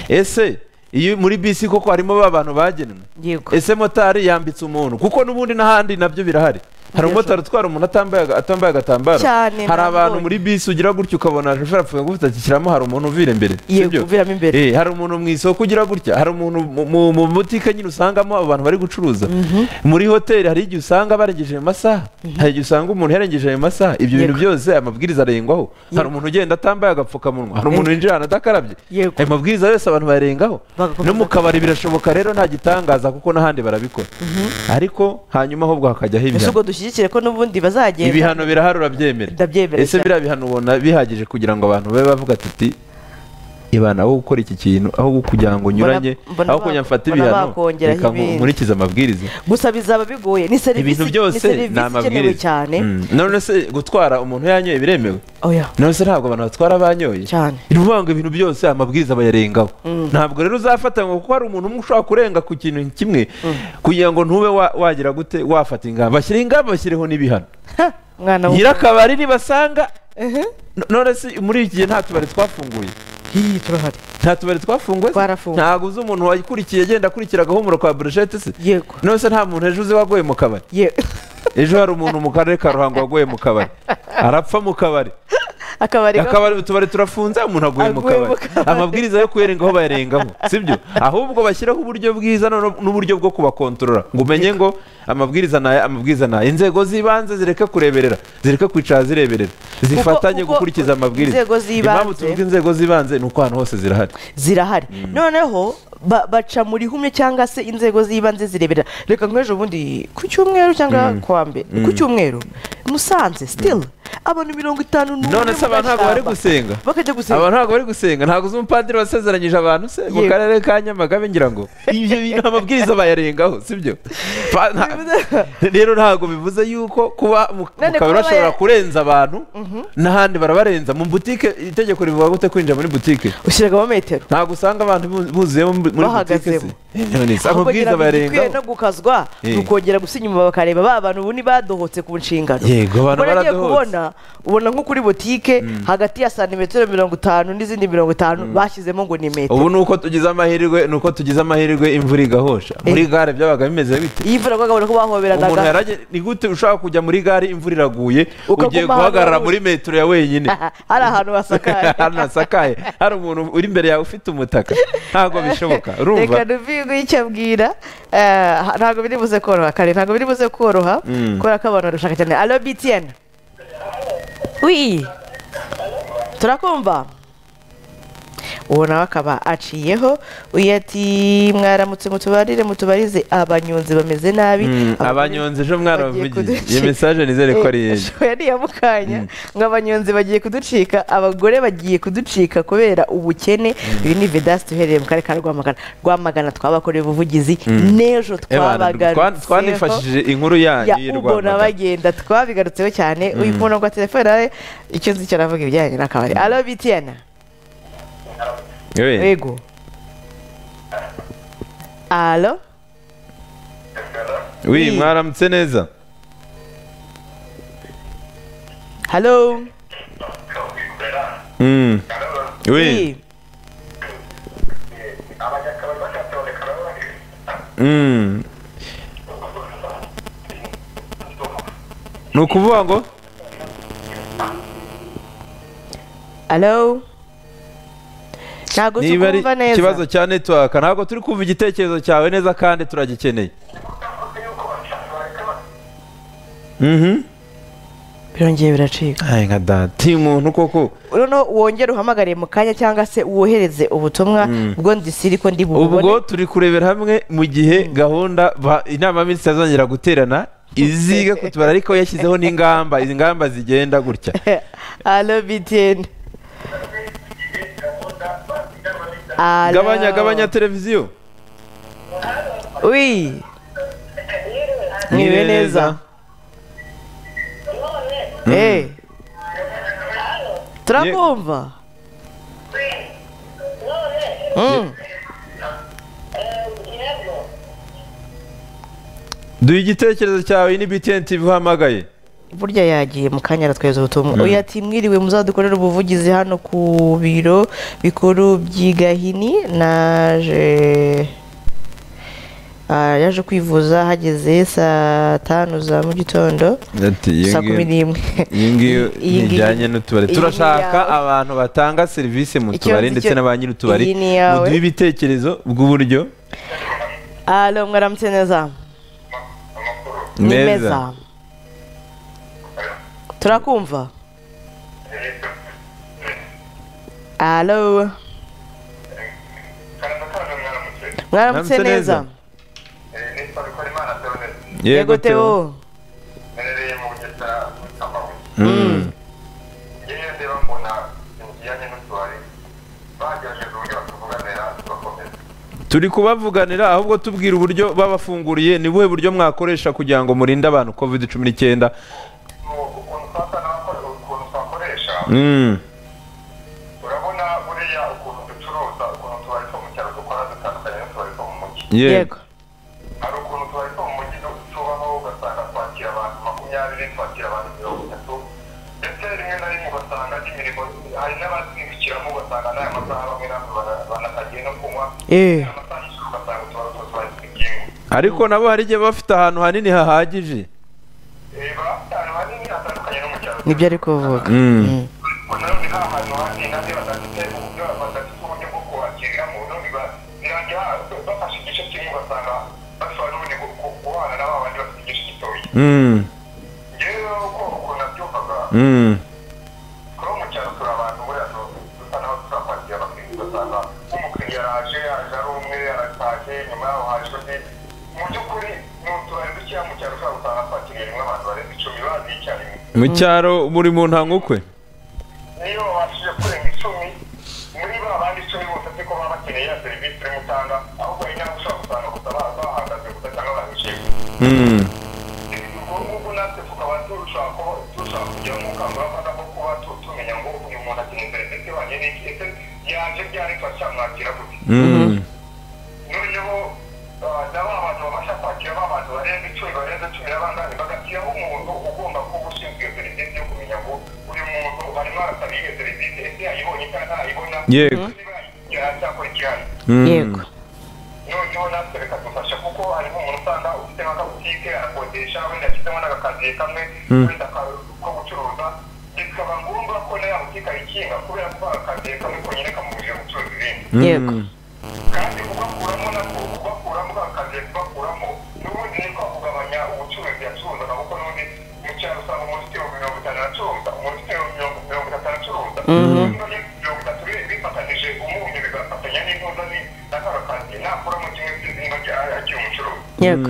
ese iyo muri bisi koko harimo ba bantu bagenwe yego ese motari yambitse umuntu kuko n'ubundi n'ahandi nabyo birahari hari umumotari utwara umuntu atambaye aga- atambaye agatambaro Cyane, hari abantu nabonye. muri bisi ugira gutya ukabona shoferi apfuye ngo ati shyiramo hari umuntu uvira imbere Yego, sibyo? uviramo imbere. Eh, hari umuntu mu isoko ugira gutya hari umuntu mu- mu- mu butike nyine usangamo abantu bari gucuruza muri hoteli hari igihe usanga barengeje ayo masaha hari igihe usanga umuntu yarengeje ayo masaha ibyo bintu Yego. byose amabwiriza arengwaho hari Yego. umuntu ugenda atambaye agapfukamunwa hari umuntu Yego. winjira ahantu adakarabye Yego. ayo mabwiriza yose abantu bayarengaho Bagakomeza no mu kabari birashoboka rero nta gitangaza kuko n'ahandi barabikora ariko hanyuma ahubwo hakajyaho ese ibihano ubwo dushyigikire ko n'ubundi bazagenda ibihano birahari urabyemera Ndabyemera ese cyane. biriya bihano ubona bihagije kugira ngo abantu babe bavuga ati "Ti, ibana aho gukora iki kintu aho kugira ngo nyuranye mbona aho ba- kujya mfata mbona ibihano bakongeraho reka nku- ibindi." nkurikize amabwiriza gusa bizaba bigoye ni serivisi ibintu byose ni serivisi ikenewe ni amabwiriza cyane Mm. none se gutwara umuntu yanyoye biremewe oya none se ntabwo abantu batwara banyoye Cyane. ni ukuvuga ngo ibintu byose amabwiriza bayarengaho ntabwo rero uzafatanywa kuko hari umuntu umwe ushobora kurenga ku kintu kimwe kugira ngo ntube wa- wagira gute wafata ingamba bashyireho ingamba bashyireho n'ibihano Ha, mwana nyiri w'umukobwa akabari nibasanga no- none se muri iki gihe nta tubari twafunguye hiyi turahari nta tubari twafunguye se? Twarafunze. ntabwo uzi umuntu wayikurikiye agenda akurikira agahumuro ka burushete se yego none se nta muntu ejo uzi waguye mu kabari ye ejo hari umuntu mu karere ka ruhango waguye mu kabari arapfa mu kabari akabari gato. akabari utubari turafunze umuntu aguye mu Aguye mu kabari kabari. amabwiriza yo kuyarengaho bayarengaho sibyo ahubwo bashyiraho uburyo bwiza no- n'uburyo bwo kubakontorora ngo umenye ngo amabwiriza ni aya amabwiriza ni aya inzego z'ibanze zireke kureberera zireke kwicara zireberera zifatanye kuko gukurikiza amabwiriza inzego z'ibanze- impamvu tuvuga inzego z'ibanze ni uko ahantu hose zirahari zirahari noneho ba- baca mu rihumye cyangwa se inzego z'ibanze zireberera reka nk'ejo bundi ku cyumweru cyangwa kuwa mbere ku cyumweru musanze sitili abantu mirongo itanu n'umwe none se mu abantu ntabwo bari gashyamba. gusenga bakajya gusenga abantu ntabwo bari gusenga ntabwo uzi umupadiri wasezeranyije abantu se mu Yego. karere ka nyamagabe ngira ngo ibyo bintu amabwiriza bayarengaho sibyo Pa- nta- rero ntabwo bivuze yuko kuba mu mu None kabari kuba bashobora baya- kurenza abantu n'ahandi barabarenza mu butike itegeko rivuga gute kwinjira muri butike ushyiragamo metero ntabwo usanga abantu bu- buzuyemo muri muri butike se Bahagazemo. None se ahubwo amabwiriza ngira ngo igikwiye bayarengaho no gukazwa Eh. tukongera gusinya inyuma bakareba ba bantu ubu ni badohotse ku nshingano Yego, abantu Ubona agiye baradohotse. kubona ubona nko kuri butike hagati ya santimetero mirongo itanu n'izindi mirongo itanu bashyizemo ngo ni metero ubu ni uko tugize amahirwe ni uko tugize amahirwe imvura igahosha muri gare byabaga bimeze bite iyi mvura bagabona ko umuntu bahoberanaga yarage ni gute ushobora kujya muri gare imvura iraguye Ukaguma ugiye ahantu guhagarara hari- muri metero ya wenyine hari ahantu hasakaye ahantu hasakaye hari umuntu uri imbere yawe ufite umutaka ntabwo bishoboka urumva reka nubwirwe icyo ambwira Eh, ha- ntabwo biri buze koroha kare ntabwo biri buze koroha kubera ko abantu barashaka cyane alo btn wi turakumva uwo nawe akaba aciyeho uyu ati mwaramutse mutubarire mutubarize abanyonzi bameze nabi Mm, Abagore abanyonzi ejo bagiye mwarabavugiye kuducika." iyo mesaje nizere ko ari Eh, iyenye shoya ni iya mukanya ngo abanyonzi bagiye kuducika abagore bagiye kuducika kubera ubukene uyu ni vedasite uherereye mu karere ka rwamagana rwamagana twabakoreye ubuvugizi n'ejo twabagarutseho twanifashishije inkuru yanyu ya y'i ubona Rwamagana. bagenda twabigarutseho cyane uyu muntu ngo telefone nawe icyo nzi cyo navuga ibijyanye n'akabari alo bitiyana Yewe, yego alo wi wi. mwaramutse neza halo Mm. Wi. Wi. Mm. ni ukuvuga ngo alo ntabwo niba ari tukumva neza ikibazo cya netiwaka ntabwo turi kumva igitekerezo cyawe neza kandi turagikeneye mhm birongeye biracika Ay, nka data uyu muntu koko noneho wongere uhamagare mu kanya cyangwa se wohereze ubutumwa bwo ndisiri ko ndi bububone ubwo turi kurebera hamwe mu gihe gahunda ba- inama y'abaminisitiri azongera guterana iziga kutubara ariko yashyizeho n'ingamba izi ngamba zigenda gutya alo bitiyeni Alo. gabanya gabanya televiziyo wi mwiriwe neza Eh. turakumva Mm. duha igitekerezo cyawe ni btn tv uhamagaye burya yagiye mu kanya aratweza ubutumwa uyu ati mwiriwe muzadukorere ubuvugizi hano ku biro bikuru by'i gahini naje Ah, yaje kwivuza hageze saa tanu za mu gitondo Ati, "Iyo saa ngiyo- kumi n'imwe iyi ngiyo Iyi ngiyi- ntijyanye n'utubari iyi ni turashaka iyawe. abantu batanga serivisi mu Icyo tubari nzi ndetse cyo- na ba nyir'utubari iyi ni iyawe. muduhe ibitekerezo bw'uburyo alo mwaramutse neza ni meza turakumva alo mwaramutse Mwaramutse neza neza. yego teo menereye mu bugesera bw'amabuye Mm. njye niyo ndeba mbona ibijyanye n'utubari bagerageje uburyo batuvuganira tugakomeza turi kubavuganira ahubwo tubwira uburyo babafunguriye ni buhe buryo mwakoresha kugira ngo murinde abantu covid cumi n'icyenda Mu- ukuntu twasa n'abakora ukuntu twakoresha Mm. urabona buriya ukuntu ducuruza ukuntu utubari two mu cyaro dukora dutandukanye n'utubari two mu mujyi Yeah. yego hari ukuntu utubari two mu mujyi tubaho ugasanga twakira abantu makumyabiri twakira abantu mirongo itatu ndetse rimwe na rimwe ugasanga n'imirimo hari n'abazibikiramo ugasanga n'aya masaha bamwe na bamwe banakagiye no kunywa Eh. amasaha y'ijoro ugasanga utubari two twari twikinwe ariko nabo hari igihe baba bafite ahantu hanini hahagije reba ahantu hanini hatandukanye no mu cyaro nibyo ari kuvuga Mm. nanone nta hantu hanini nanjye badafite uburyo badafite uburyo bwo kuhakiriramo none ba- birangira ha- bafashe igice kimwe ugasanga bashobora n'ubundi gu- gu- guhana na ba bandi bafite igice gitoya Mm. njyewe rero uko ukuntu nabyumvaga Mm. kuba mu cyaro turi abantu buriya tu- dusa naho turakwakira abakiriya ugasanga nk'umukiriya araje araje ari umwe arataje nyuma yaho haje undi mu by'ukuri ni utubari dukeya mu cyaro ushobora gusanga twakiriye rimwe abantu barenze icumi bazi icyarimwe mu cyaro muri mu ntankukwe niyo babashije kurenga icumi muri ba bandi icumi bose siko baba bakeneye ya serivisi urimo utanga ahubwo hari n'abo ushobora gusanga gusa ba- bahagaze gusa cyangwa bahishiwe Mm. ubwo ngubwo natwe tukaba turushaho kuba turushaho kugira mu bukangurambaga bwo kuba tu- tumenya ngo uyu muntu akeneye serivisi ihwanye n'iki ese yaje ryari turacyamwakira gute Mm. noneho ah, na ba bantu babasha kwakira ba bantu barenze icumi barenze cumi na bangahe bagashyiraho umuntu ugomba kuba ushinzwe iyo serivisi yo kumenya ngo uyu muntu arimo arasaba iyo serivisi ese yayibonye cyangwa ntayibona Yego. niba yayigera cyakora ikihari Mm. yego noneho natwe bikadufasha kuko harimo umuntu usanga ufite nk'akabutike arakodesha wenda ashyizemo n'agakaziye kamwe wenda ka- ko gucuruza bikaba ngombwa ko na ya butike ayikinga kubera ko akaziye kamwe konyine kamubujije gucuruza ibindi yego kandi kugakuramo nako kugakuramo akazi kugakuramo n'ubundi ni ko kugabanya ubucuruzi yacuruzaga kuko n'ubundi mu cyaro usanga umuntu ufite ibihumbi mirongo itanu aracuruza umuntu ufite mirongo mirongo itatu aracuruza niba ari mirongo itatu bi- bifatanyije umunyu bigafatanya n'intuza ni n'akaro kazi nakuramo kimwe cy'izina rya akiri umucuruzi yego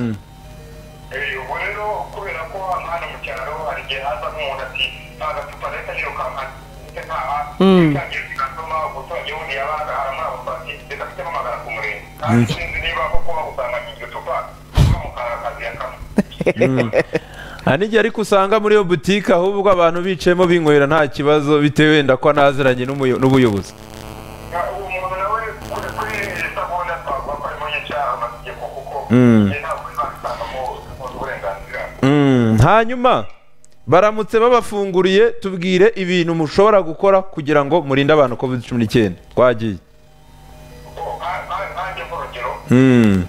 Eh, ubu rero kubera ko hano hano mu cyaro hari igihe haza nk'umuntu ati nta gacupa leta yirukanka ndetse ntaha itangira zigatuma umuturage wundi yabaga aramara bufati ndetse afitemo amagara ku murenge kandi sinzi niba koko bagusanga iryo cupa kuba mu karakazi ya kamwe hari n'igihe ariko usanga muri iyo butike ahubwo abantu bicayemo binywera nta kibazo bitewe wenda ko naziranye n'umuyo- n'ubuyobozi Ya, uwo muntu nawe kuri kuri sabona twavuga ko ari munyacyaha amategeko kuko Mm. igihe ntabwo bizabisangamo uburenganzira Mm, hanyuma baramutse babafunguriye tubwire ibintu mushobora gukora kugira ngo murinde abantu covid cumi n'icyenda twagiye Kuko ha- ha- hanjye nk'urugero Mm,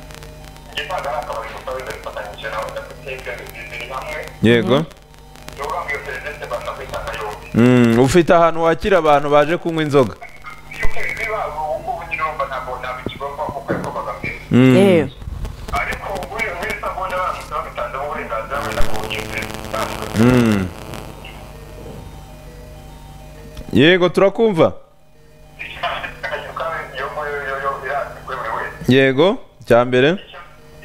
igitanga ari akabari gusa wenda bifatanyije nawe ndafite ibyo biri hamwe yego Yoga iyo serivisi banza kwitanga yombi Mm, ufite ahantu wakira abantu baje kunywa inzoga iyo ukeneye babo ubu nyine wumva ntabwo ntabwo ikigomba kuko yakorwaga mbere Mm, yewe ariko muri muri sabone baramutse babitanzeho uburenganzira wenda ku bugizi butandukanye mm. yego turakumva akanyuka iyo muri yo yo irazwi kuri buri wese yego cya mbere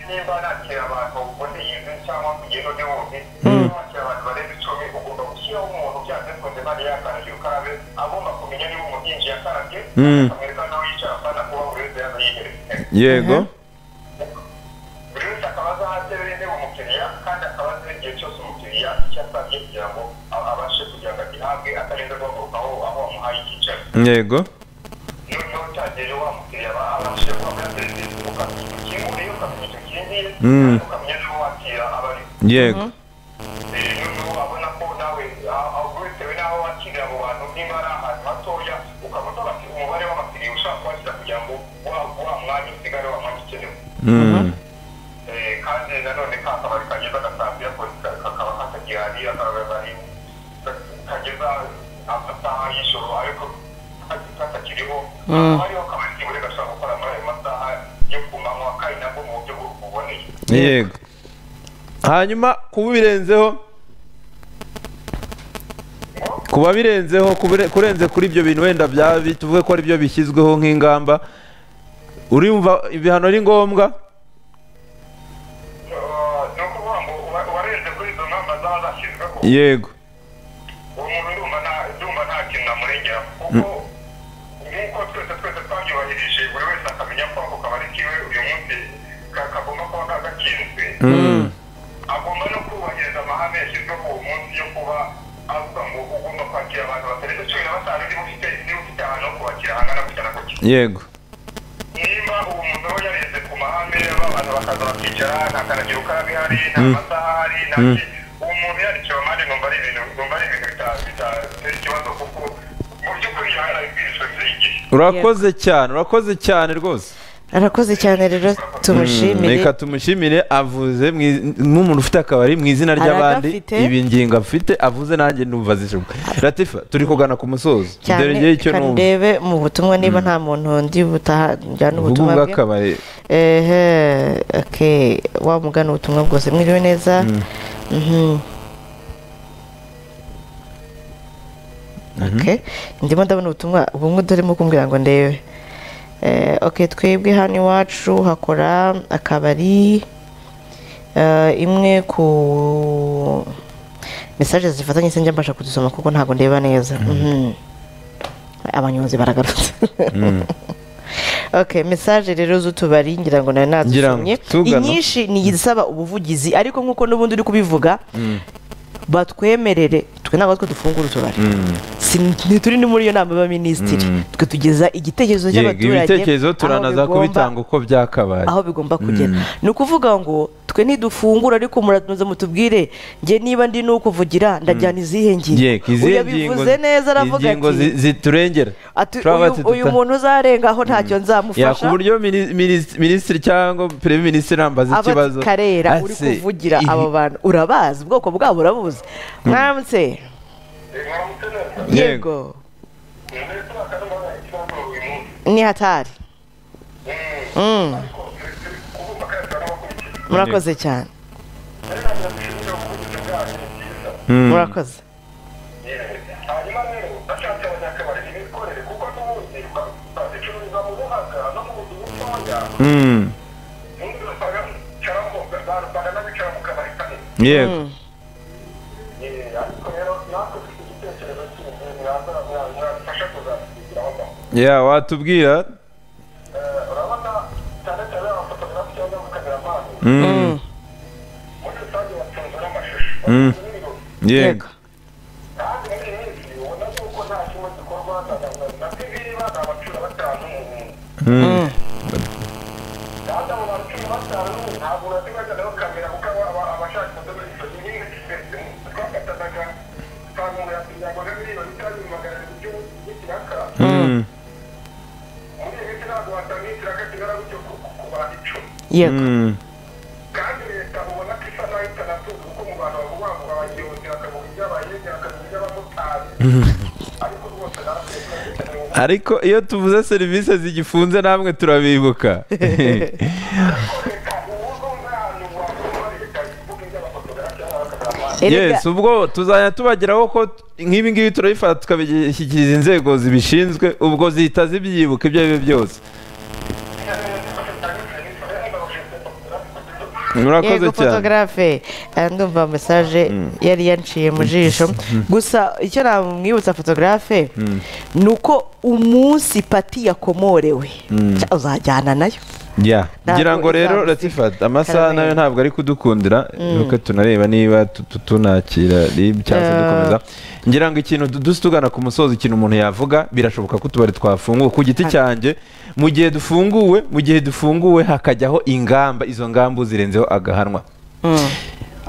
nimba nakira abantu ubundi yize cyangwa kugenda undi wundi niba wakira abantu barenze icumi ugomba gushyiraho umuntu byanze bikunze kandi yakarabye ukarabe agomba kumenya niba umuntu yinjiye akarabye Mm. akamwereka n'aho yicara kandi akuba buri wese yaza yigeretse yego buri wese akaba azi aho aterera intebe umukiriya kandi akaba azi igihe cyose umukiriya icyo asabye kugira ngo a- abashe kugira ngo agihabwe atarinze guhaguruka aho aho wamuhaye icyicaro yego noneho cyagiye wa mukiriya aba abashije kuba muri serivisi ukamenya icyo ukinguriye ukamenya icyo ukingiye Mm. kandi ukamenya n'uwo wakira aba ari yego Eh, noneho wabona ko nawe a- a- bitewe n'aho wakirira abo bantu niba ari ahantu hatoya ukaba utabafite umubare w'abakiriya ushaka kubashyira kugira ngo wa wa mwanya usigare wa mwanya ukenewe Mm, hari kageza agasambi yakoze kakaba katagihari akaba ari kageza amasaha y'ijoro ariko katakiriho hariho akabari k'imvura gashobora gukora muri ayo masaha yo ku manywa kandi nabwo mu buryo bu- buboneye yego hanyuma kuba birenzeho kuba birenzeho kubure- kurenze kuri ibyo bintu wenda byaba bi- tuvuge ko ari byo bishyizweho nk'ingamba urumva ibihano ari ngombwa Eh, ni ukuvuga ngo uwa- uwarenze kuri izo ngamba zaba zashyizweho yego uwo muntu ndumva nta ndumva nta kintu namurengera kuko nk'uko twese twese twabyubahirije buri wese akamenya ko ako kabari kiwe uyu munsi ka- kagomba kuba kagakinzwe agomba no kubahiriza amahame yashyizweho uwo munsi yo kuba avuga ngo ugomba kwakira abantu batarenze cumi na batanu niba ufite niba ufite ahantu ho kubakira hangana gutya na gutya yego niba uwo muntu aba yareze ku mahame abantu bakaza bakicara nta kanagira ukarabe ihari nta masaha ahari nta ki uwo muntu yarikiwe amande numva ari ibintu numva ari ibintu bita- bitatera ikibazo kuko mu by'ukuri yahaye ubwishingizi y'igihe urakoze cyane urakoze cyane rwose arakoze cyane rero tumushimire reka tumushimire avuze mu iz- nk'umuntu ufite akabari mu izina ry'abandi Aragafite. ibi ngingo afite avuze nanjye numva zishoboka latifa turi kugana ku musozo cyane dore ngewe icyo reka numva ndebe mu butumwa niba nta muntu ndi butaha njyana ubu ubutumwa ngubu bwe akabari ehe oke wamugana ubutumwa bwose mwiriwe neza Mhm. Okay. ndimo ndabona ubutumwa bumwe utarimo kumbwira ngo ndebe Eh, ok twebwe hano iwacu hakora akabari eh, imwe ku mesaje zifatanye sinjya mbasha kuzisoma kuko ntabwo ndeba neza Mhm. abanyonzi baragarutse ok mesaje rero z'utubari ngira ngo nawe Ngira ngo nazisomye tugana. inyinshi ni izisaba ubuvugizi ariko nk'uko n'ubundi uri kubivuga batwemerere twe ntabwo twe dufungura utubari Si- ntituri no muri iyo nama y'abaminisitiri twe tugeza igitekerezo yego cy'abaturage ibitekerezo aho turanaza bigomba- kubitanga uko byakabaye aho bigomba kugera ni ukuvuga ngo twe ntidufungura ariko muratunoza mutubwire njye niba ndi nukuvugira ndajyana izihe ngingo yego izihe Uyu ngingo yabivuze neza aravuga ingingo ati zi- ziturengera ati Turaba uyu, ati uyu tuta- muntu uzarengaho ntacyo ya nzamufasha ku buryo mini- minis- minisitiri cyangwa perezida minisitiri nambaza aba ikibazo karera uri Ase, kuvugira ihi- abo bantu urabazi ubwoko bwabo urabuzi mwamutse mwaramutse neza Yego. yego ndetse bakanabona ikibazo uyu munsi ni hatari Mm. ariko turi kubumva kandi turanabakurikiza murakoze cyane rero ntabwo dushimira ubuvugizi bwacu ni bwiza murakoze hanyuma rero bashatse abanyakabari bikorere kuko n'ubundi ba- bazicururiza mu buhaga no mu buzu butoya Mm, ubundi basanga bicaramo barusanga n'abicara mu kabari kanini yego Eh, ariko rero natwe dufite igitekerezo kindi mwaza- mwa- mwafasha kuzakigiraho gahunda. ya watubwira Eh, urabona cyane cyane abafotogarafi cyangwa abakameramani Mm, muri rusange batunzwe n'amashusho Mm. yego yego kandi muri iyi minsi ubona yuko nta kimwe gikorwa na na- na tv baza abacura batanu mu buntu Mm, data mu bacumi batanu ntabwo urasigazaho kamera kuko aba abashaka kudoda ifoto nyine twakatanaga twamubura kugirango rero miliyoni kandi magana ibyo y'ikiraka mm, muri iyi minsi ntabwo wasanga ikiraka kigana gutyo ku- ku- ku bantu icumi yego mm, kandi leta ubona ko isa naho itanatuza kuko mu bantu bavuga ngo abagenzi bakavuga iby'abahinzi bakavuga iby'abamotari ariko rwose natwe turabikeneye ubu ariko iyo tuvuze serivisi zigifunze namwe turabibuka leta ubu ngubu nta hantu wakura leta ivuga iby'abafotogarafi n'abakameramani yes ubwo tuzajya tubageraho ko nk'ibi ngibi turabifata tukabishyikiriza inzego zibishinzwe ubwo zihita zibyibuka ibyo ari byo byose murakoze yego cyane fotogarafe aya ndumva mesaje yari yanciye mu jisho gusa icyo namwibutsa fotogarafe ni uko umunsi pati yakomorewe Cya- uzajyana nayo ya Ntabwo ngira ngo rero izamusiga. ratifata amasaha Karabera. nayo ntabwo ari kudukundira nuko tunareba niba tu- tu- tunakira niba cyangwa se Eh. dukomeza ngira ngo ikintu du- dusi tugana ku musozo ikintu umuntu yavuga birashoboka ko utubari twafunguwe ku giti cyanjye mu gihe dufunguwe mu gihe dufunguwe hakajyaho ingamba izo ngamba uzirenzeho agahanwa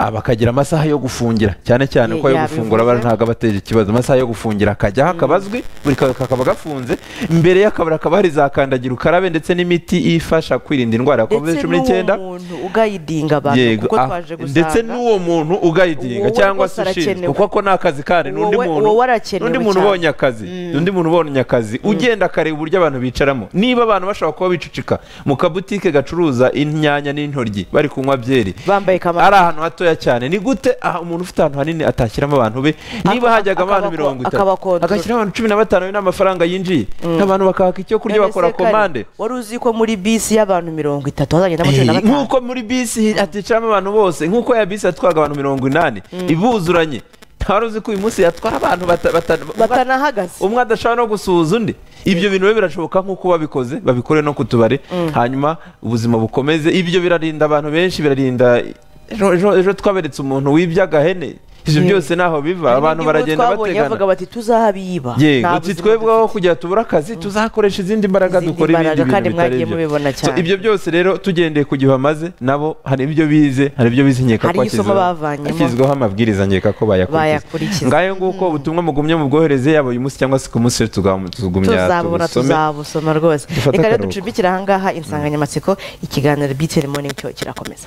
Ah, bakagira amasaha yo gufungira cyane cyane Ye- ko ayo yabivuze. gufungura bara ntabwo aba ateje ikibazo amasaha yo gufungira akajyaho akabazwi buri kabari kakaba gafunze imbere y'akabari hakaba hari za kandagira ukarabe ndetse n'imiti ifasha kwirinda indwara ya covid ndetse cumi n'icyenda n'uwo muntu ugayidinga abantu kuko ah, twaje gusanga ndetse n'uwo muntu ugayidinga Wowe cyangwa rwose se ushinzwe arakenewe. kuko ako ni akazi kandi n'undi Wowe- muntu wowe arakenewe n'undi muntu cyane. ubonye akazi undi muntu ubonye akazi ugenda akareba uburyo abantu bicaramo niba abantu bashobora kuba bicucika mu kabutike gacuruza inyanya n'intoryi bari kunywa byeri bambaye kamara ari ahantu hatoya cyane ni gute aha umuntu ufite ahantu hanini atashyiramo abantu be niba Aka- hajyaga abantu akabako- mirongo itatu akabakontorora. agashyiramo abantu cumi na batanu be n'amafaranga yinjiye abantu bakahaka icyo kurya None bakora se kare, komande wari uzi ko muri bisi y'abantu mirongo itatu hazagendamo cumi na Eh, batanu nk'uko muri bisi haticaramo abantu bose nk'uko ya bisi yatwaga abantu mirongo inani ibuzuranye nta uzi ko uyu munsi yatwara abantu bata- bata- batanahagaze umwe adashobora no gusuhuza undi ibyo bintu rero birashoboka nk'uko babikoze babikore no ku tubari hanyuma ubuzima bukomeze ibyo birarinda abantu benshi birarinda ejo- ejo ejo twaberetse umuntu wibye agahene ibyo byose ntaho biva abantu Niba baragenda twabonye bavuga bategana bati tuzabiyiba yego Nta uti buzima twebwe aho dufite. kujya tubura akazi tuzakoresha izindi mbaraga Izindi dukora ibindi mbaraga bintu kandi bitari mwagiye byo. mubibona So, cyane. ibyo byose rero tugendeye ku gihe bamaze nabo hari ibyo bize hari ibyo bize nkeka Hari ko isomo hashyizweho- bavanyemo. hashyizweho amabwiriza nkeka ko bayakurikiza Bayakurikiza. ngayo nguko ubutumwa mugumye mubwohereze yaba uyu munsi cyangwa se ku munsi rero tugam- tugumya tuzabubona tubusome tuzabusoma rwose Dufate reka rero akaruhuko. ducumbikire ahangaha insanganyamatsiko ikiganiro btn morning cyo kirakomeza